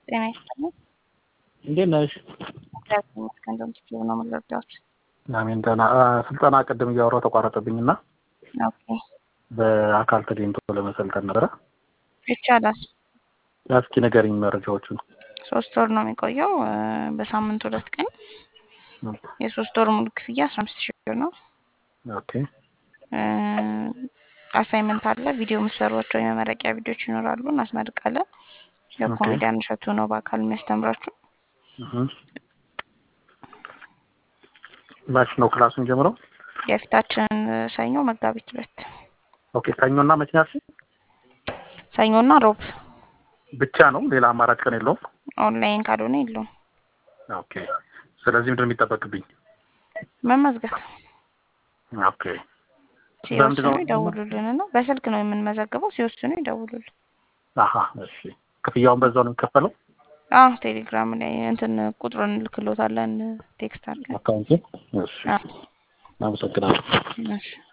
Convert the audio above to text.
ጤና ይስጥልኝ። እንዴት ነሽ? እግዚአብሔር ይመስገን። እንደውም ስትሉ ነው የምንረዳዎች። አሜን። ደህና ስልጠና ቅድም እያወራሁ ተቋረጠብኝ እና ኦኬ በአካል ተገኝቶ ለመሰልጠን ነበረ። ይቻላል። እስኪ ንገሪኝ መረጃዎቹን። ሶስት ወር ነው የሚቆየው። እ፣ በሳምንት ሁለት ቀን የሶስት ወር ሙሉ ክፍያ አስራ አምስት ሺህ ብር ነው። ኦኬ አሳይመንት አለ። ቪዲዮ የምትሰሯቸው የመመረቂያ ቪዲዮዎች ይኖራሉ። እናስመርቃለን። የኮሜዲያን እሸቱ ነው በአካል የሚያስተምራችሁ። እህ። መች ነው ክላሱን ጀምረው? የፊታችን ሰኞ መጋቢት ሁለት ኦኬ ሰኞና መቼ ናችሁ? ሰኞና ሮብ ብቻ ነው ሌላ አማራጭ ቀን የለውም? ኦንላይን ካልሆነ የለውም። ኦኬ ስለዚህ ምንድን ነው የሚጠበቅብኝ? መመዝገብ ኦኬ ሲወስኑ ነው? ይደውሉልን እና በስልክ ነው የምንመዘግበው። ሲወስኑ ይደውሉልን። አሀ እሺ ክፍያውን በዛው ነው የሚከፈለው? አዎ ቴሌግራም ላይ እንትን ቁጥሩን እንልክሎታለን ቴክስት አድርገን። አካውንት እሺ አዎ አመሰግናለሁ። እሺ